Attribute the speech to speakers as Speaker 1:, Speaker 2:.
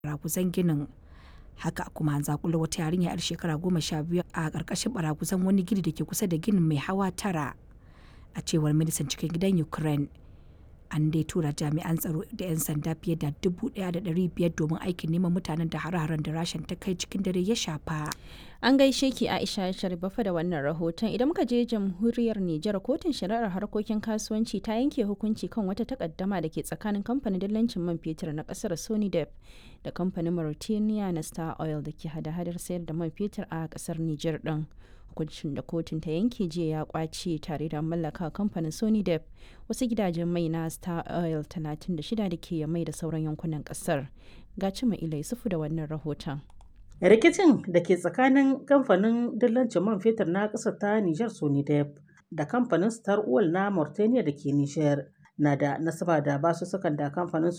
Speaker 1: baraguzan ginin haka kuma an zakulo wata yarinya yar shekara goma sha biyu a ƙarƙashin baraguzan wani gini da ke kusa da ginin mai hawa tara a cewar ministan cikin gidan ukraine an dai tura jami'an tsaro da 'yan sanda fiye da dubu ɗaya da ɗari biyar domin aikin neman mutanen da hare-haren da rashin ta kai cikin dare ya shafa
Speaker 2: An gaishe ki Aisha Sharifafa da wannan rahoton idan muka je jamhuriyar Nijar kotun shari'ar harkokin kasuwanci ta yanke hukunci kan wata takaddama da ke tsakanin kamfanin dillancin man fetur na kasar Sonidep da kamfanin Mauritania na Star Oil da ke hada-hadar sayar da man fetur a kasar Nijar din. Hukuncin da kotun ta yanke jiya ya kwace tare da mallaka kamfanin Sonidep wasu gidajen mai na Star Oil 36 da ke mai da sauran yankunan kasar. Ga cima ilai sufu da wannan rahoton.
Speaker 3: rikicin da ke tsakanin kamfanin dillancin man fetur na ƙasar ta Nijar Sonidep da kamfanin Star Oil na Mauritania da ke Nijar na da nasaba da basussukan da kamfanin